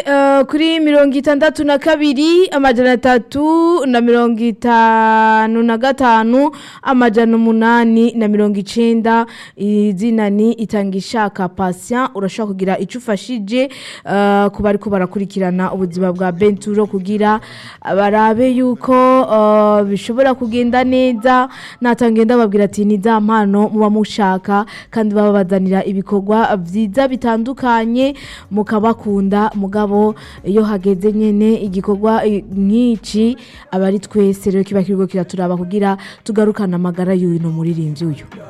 Eh, kuri mirongo itandatu na kabiri amajana atatu na mirongo itanu na gatanu amajana umunani na mirongo icenda izina ni itanga ishaka patient urashobora kugira icyo ufashije eh, ku bariko barakurikirana ubuzima bwa benturo kugira barabe yuko eh, bishobora kugenda neza natangenda babwira ati ni za mpano muba mushaka kandi babazanira ibikorwa vyiza bitandukanye mukabakunda mugabo iyo hageze nyene igikorwa eh, nk'ici aba ari twese rero kiba kiriko kiraturaba kugira tugarukane amagara y'uyu no muririmbyi uyu